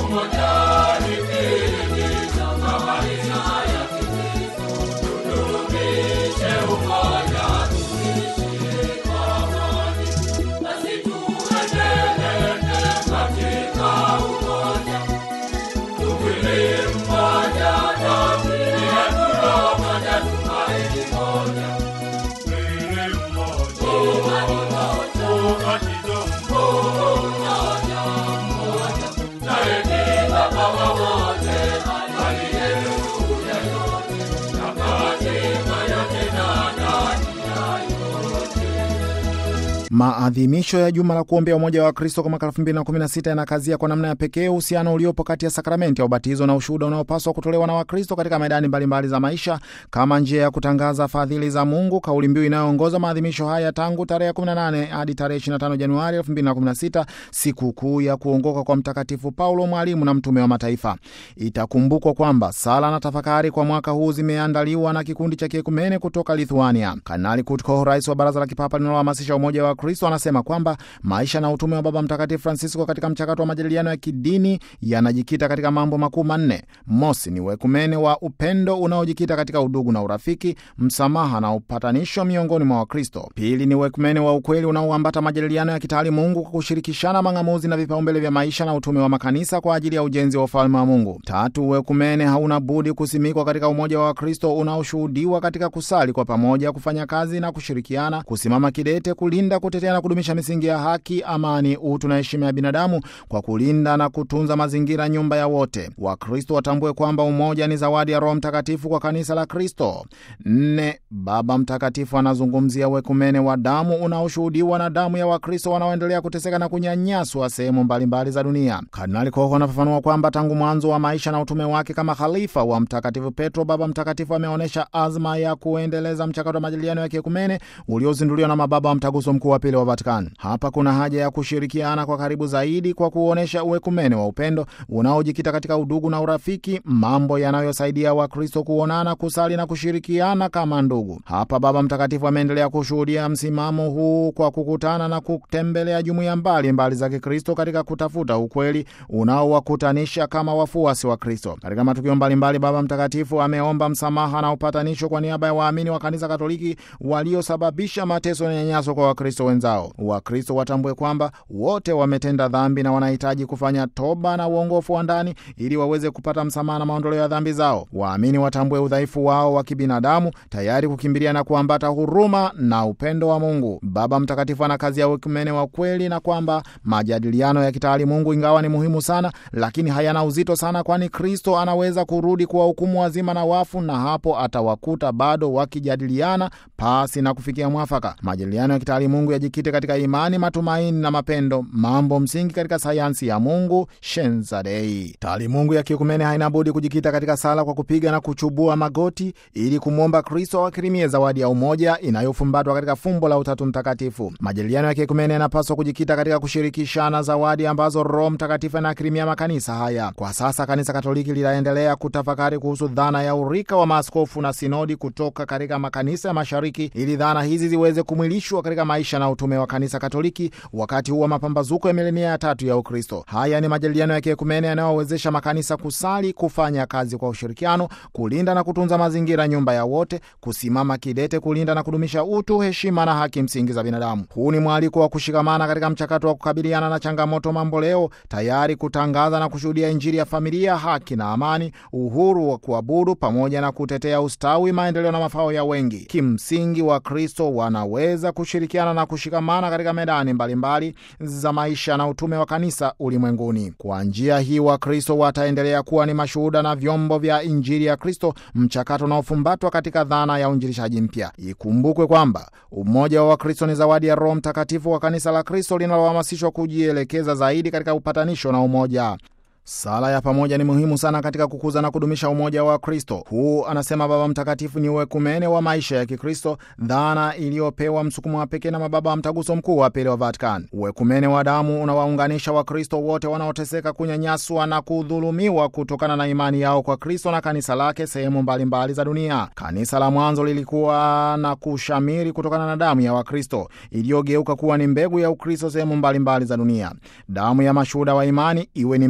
Maadhimisho ya juma la kuombea umoja wa Kristo kwa mwaka 2016 yanakazia kwa namna ya pekee uhusiano uliopo kati ya sakramenti ya ubatizo na ushuhuda unaopaswa kutolewa na Wakristo katika medani mbalimbali za maisha kama njia ya kutangaza fadhili za Mungu, kauli mbiu inayoongoza maadhimisho haya tangu tarehe 18 hadi tarehe 25 Januari 2016, sikukuu ya kuongoka kwa Mtakatifu Paulo, mwalimu na mtume wa mataifa. Itakumbukwa kwamba sala na tafakari kwa mwaka huu zimeandaliwa na kikundi cha kiekumene kutoka Lithuania. Kanali Kurt Koch, rais wa Baraza la Kipapa linalohamasisha umoja wa Kristo anasema kwamba maisha na utume wa Baba Mtakatifu Francisco katika mchakato wa majadiliano ya kidini yanajikita katika mambo makuu manne. Mosi ni uekumene wa upendo unaojikita katika udugu na urafiki, msamaha na upatanisho miongoni mwa Wakristo. Pili ni uekumene wa ukweli unaoambata majadiliano ya kitaali Mungu kwa kushirikishana mang'amuzi na vipaumbele vya maisha na utume wa makanisa kwa ajili ya ujenzi wa ufalme wa Mungu. Tatu, uekumene hauna budi kusimikwa katika umoja wa Wakristo unaoshuhudiwa katika kusali kwa pamoja, kufanya kazi na kushirikiana, kusimama kidete, kulinda kutetea na kudumisha misingi ya haki, amani, utu na heshima ya binadamu kwa kulinda na kutunza mazingira, nyumba ya wote. Wakristo watambue kwamba umoja ni zawadi ya Roho Mtakatifu kwa kanisa la Kristo. Nne, Baba Mtakatifu anazungumzia uekumene wa damu unaoshuhudiwa na damu ya Wakristo wanaoendelea kuteseka na kunyanyaswa sehemu mbalimbali za dunia. Kardinali Koho anafafanua kwamba tangu mwanzo wa maisha na utume wake kama khalifa wa Mtakatifu Petro, Baba Mtakatifu ameonyesha azma ya kuendeleza mchakato wa majadiliano ya kiekumene uliozinduliwa na mababa wa Mtaguso Mkuu wa Pili wa Vatican. Hapa kuna haja ya kushirikiana kwa karibu zaidi kwa kuonyesha uekumene wa upendo unaojikita katika udugu na urafiki, mambo yanayosaidia Wakristo kuonana, kusali na kushirikiana kama ndugu. Hapa Baba Mtakatifu ameendelea kushuhudia msimamo huu kwa kukutana na kutembelea jumuiya mbalimbali za Kikristo katika kutafuta ukweli unaowakutanisha kama wafuasi wa Kristo. Katika matukio mbalimbali, Baba Mtakatifu ameomba msamaha na upatanisho kwa niaba ya waamini wa Kanisa Katoliki waliosababisha mateso na nyanyaso kwa Wakristo wenzao. Wakristo watambue kwamba wote wametenda dhambi na wanahitaji kufanya toba na uongofu wa ndani ili waweze kupata msamaha na maondoleo ya dhambi zao. Waamini watambue udhaifu wao wa kibinadamu, tayari kukimbilia na kuambata huruma na upendo wa Mungu. Baba Mtakatifu ana kazi ya uekumene wa kweli, na kwamba majadiliano ya kitaali Mungu ingawa ni muhimu sana, lakini hayana uzito sana, kwani Kristo anaweza kurudi kuwahukumu wazima na wafu, na hapo atawakuta bado wakijadiliana pasi na kufikia mwafaka. Majadiliano ya kitaali Mungu yajikite katika imani, matumaini na mapendo, mambo msingi katika sayansi ya Mungu, Shenza Dei. Taalimungu ya kiekumene haina budi kujikita katika sala kwa kupiga na kuchubua magoti ili kumwomba Kristo awakirimie zawadi ya umoja inayofumbatwa katika fumbo la Utatu Mtakatifu. Majadiliano ya kiekumene yanapaswa kujikita katika kushirikishana zawadi ambazo Roho Mtakatifu anakirimia makanisa haya. Kwa sasa Kanisa Katoliki linaendelea kutafakari kuhusu dhana ya urika wa maaskofu na sinodi kutoka katika makanisa ya Mashariki ili dhana hizi ziweze kumwilishwa katika maisha na utume wa Kanisa Katoliki wakati huu wa mapambazuko ya milenia ya tatu ya Ukristo. Haya ni majadiliano ya kiekumene yanayowezesha makanisa kusali, kufanya kazi kwa ushirikiano, kulinda na kutunza mazingira, nyumba ya wote, kusimama kidete kulinda na kudumisha utu, heshima na haki msingi za binadamu. Huu ni mwaliko wa kushikamana katika mchakato wa kukabiliana na changamoto mambo leo, tayari kutangaza na kushuhudia Injili ya familia, haki na amani, uhuru wa kuabudu, pamoja na kutetea ustawi, maendeleo na mafao ya wengi. Kimsingi, Wakristo wanaweza kushirikiana na kushikamana katika medani mbalimbali mbali za maisha na utume wa kanisa ulimwenguni. Kwa njia hii, Wakristo wataendelea kuwa ni mashuhuda na vyombo vya Injili ya Kristo, mchakato unaofumbatwa katika dhana ya uinjilishaji mpya. Ikumbukwe kwamba umoja wa Wakristo ni zawadi ya Roho Mtakatifu wa kanisa la Kristo linalohamasishwa kujielekeza zaidi katika upatanisho na umoja. Sala ya pamoja ni muhimu sana katika kukuza na kudumisha umoja wa Kristo. Huu, anasema Baba Mtakatifu, ni uekumene wa maisha ya Kikristo, dhana iliyopewa msukumo wa pekee na mababa wa Mtaguso Mkuu wa Pili wa Vatican. Uekumene wa damu unawaunganisha Wakristo wote wanaoteseka, kunyanyaswa na kudhulumiwa kutokana na imani yao kwa Kristo na kanisa lake sehemu mbalimbali za dunia. Kanisa la mwanzo lilikuwa na kushamiri kutokana na damu ya Wakristo iliyogeuka kuwa ni mbegu ya Ukristo sehemu mbalimbali za dunia. Damu ya mashuhuda wa imani iwe ni mbegu ya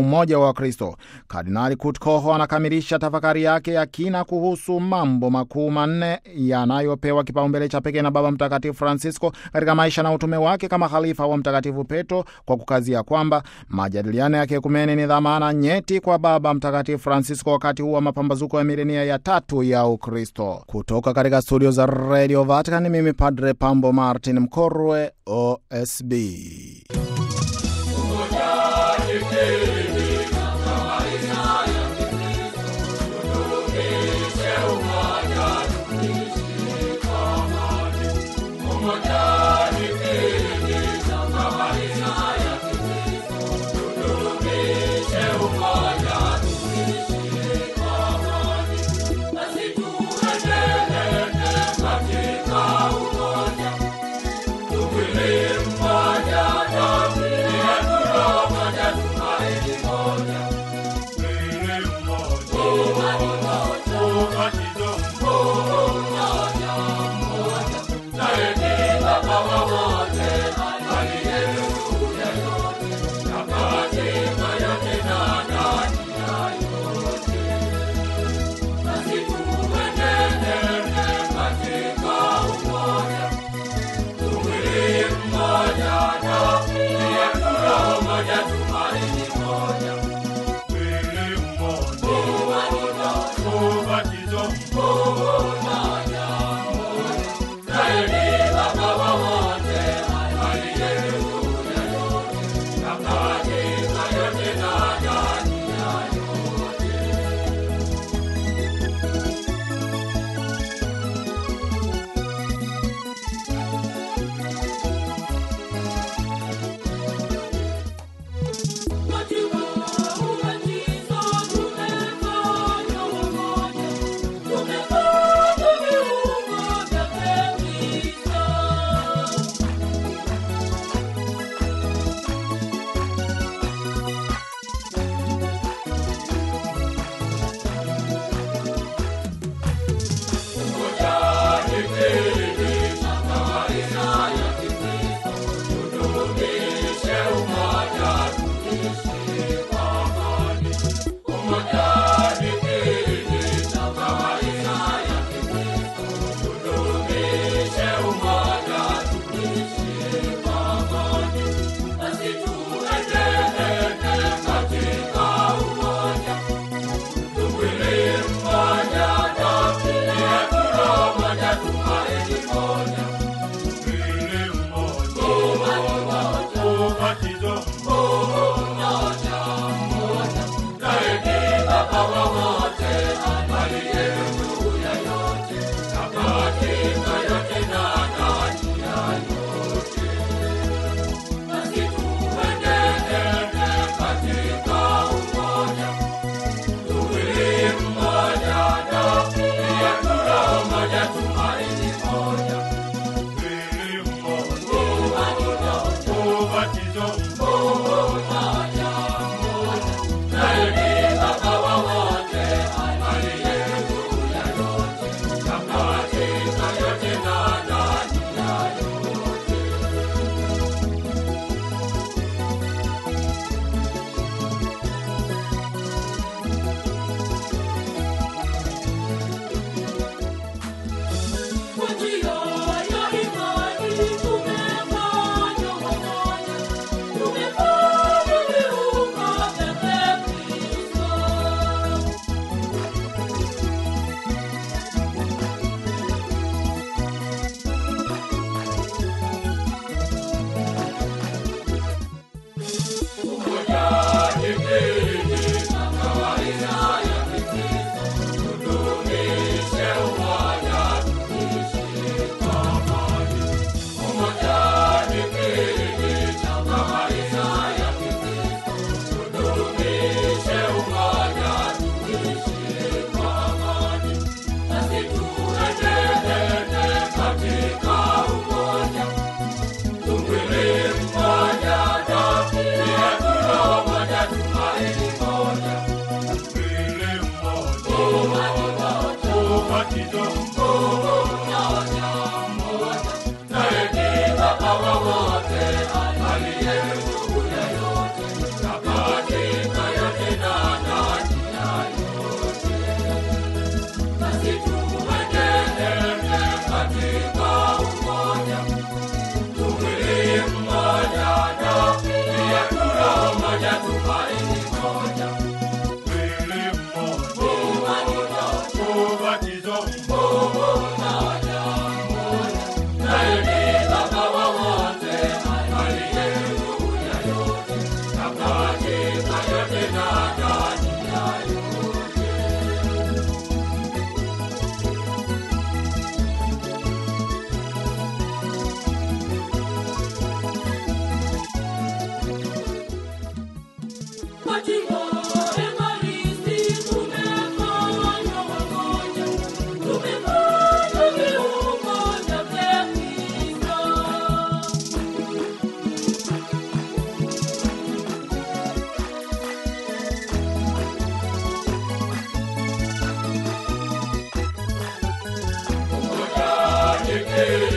umoja wa Wakristo. Kardinali Kurt Koho anakamilisha tafakari yake ya kina kuhusu mambo makuu manne yanayopewa kipaumbele cha pekee na Baba Mtakatifu Francisco katika maisha na utume wake kama khalifa wa Mtakatifu Petro, kwa kukazia kwamba majadiliano ya kiekumene ni dhamana nyeti kwa Baba Mtakatifu Francisco wakati huu wa mapambazuko ya milenia ya tatu ya Ukristo. Kutoka katika studio za Radio Vatican, mimi Padre Pambo Martin Mkorwe, OSB. wote aliye juu ya yote na katika Injili